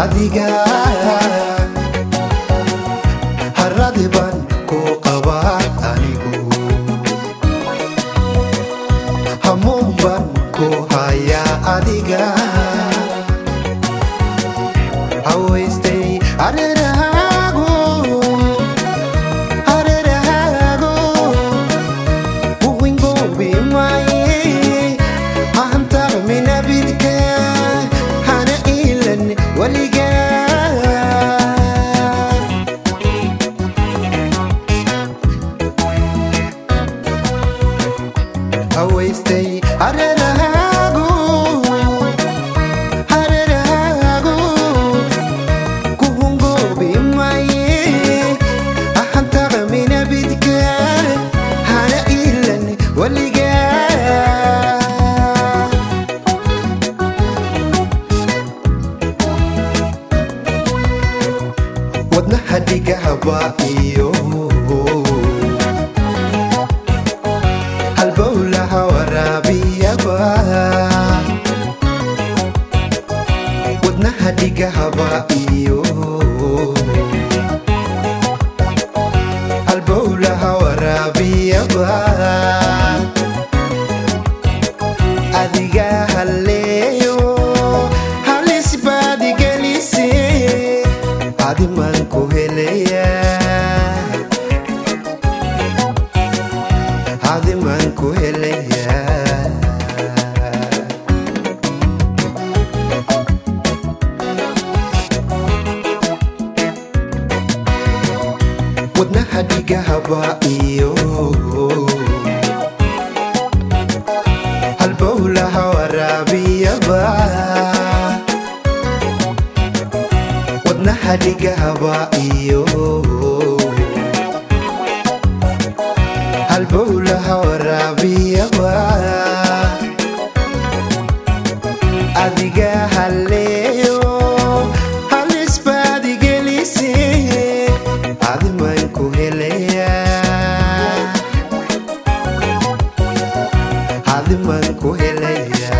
adiga haradi baan ku qabaa anigu hamuun baan ku hayaa adiga hawaystay areerahaagu areerahaagu uwingoobi maaye ahantarminabidka hana iilan weligaa hawaystay areerahaagu areerahaagu kuhungoobi maaye ahantarminabidka hana iilan weligaa wadnaha dhigahaba iyo halbowlaha waraabiyaba wadnaha dhigahaba iyo halbowlaha waraabiyaba adiga halleeyo halis baad igelise adimaan ku helaya adimaan ku helaya wadnaha dhigahaba iyo halbowlaha waraabiyaba wadnaha dhigahaba iyo halbowlaha waraabiyaba adiga halleeyo halis baad igelise adimaan ku helaya adimaan ku helaya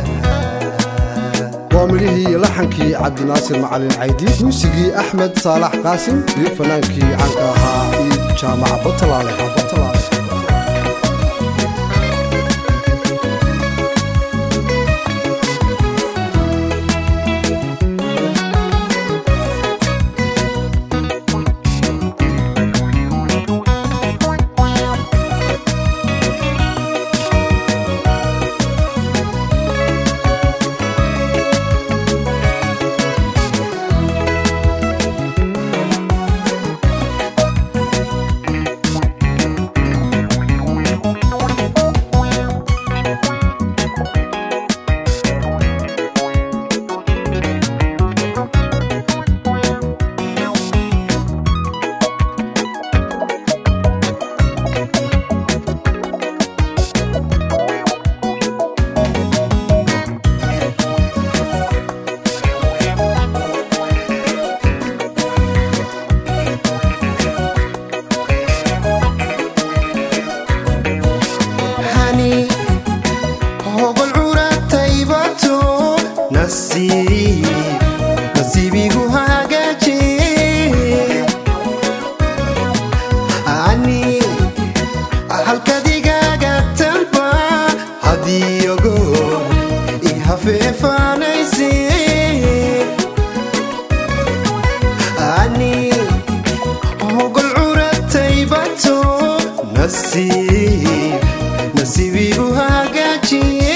waa midhihii iyo laxankii cabdinaasir macalin caydi muusigii axmed saalax qaasim iyo fanaankii caanka ahaa iyo jaamaca batalaale batalaale hani hogol curataybato nasiib nasiibigu hagaaje ani halkadigaaga tamba hadiyogo ihafeefanayse ani hogol curataybato nasiib nasiibigu hagaajiye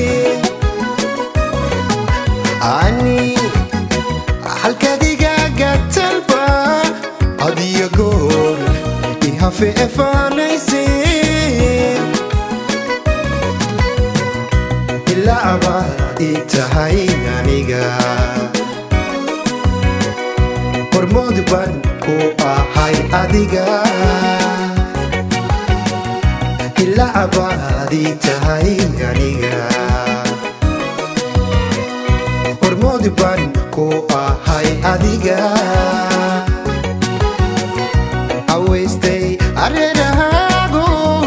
ani halkadigaaga talba adiyo goor ihafeefanayse ilaaba ii tahay aniga hormood baan ku ahay adiga ilacabaadii tahay aniga hormood baan ku ahay adiga awaystay areerahaagu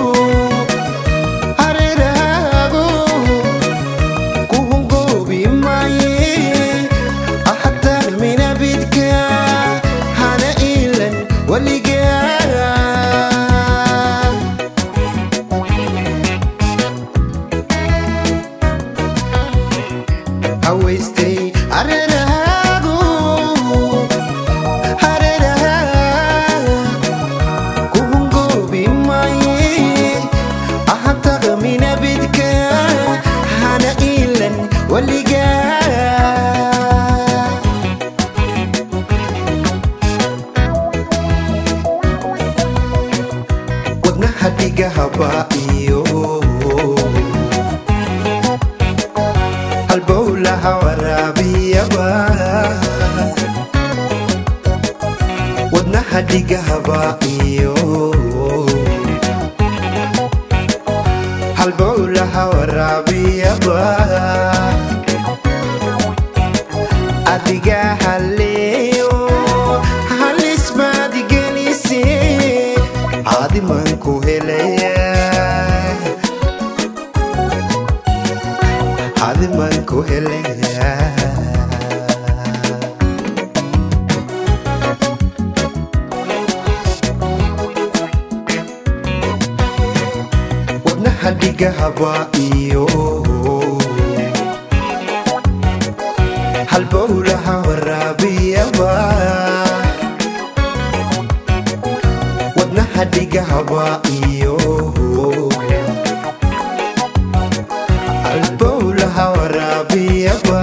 areerahaagu kuhungoobi maaye ahataan halbowlaha waraabiyaba wadnaha dhigahaba iyo halbowlaha waraabiyaba adiga haleeyo halismaadigelise caadiman ku helaya caadiman ku helaya wadnaha dhigahaba iyo halbowlaha waraabiyaba wadnaha dhigahaba iyo halbowlaha waraabiyaba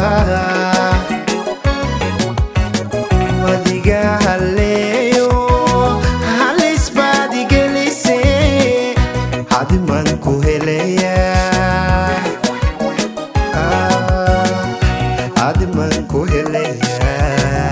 wadiga haleeyo halisbaadigelise hadiman ku helaya hadiman ku helaya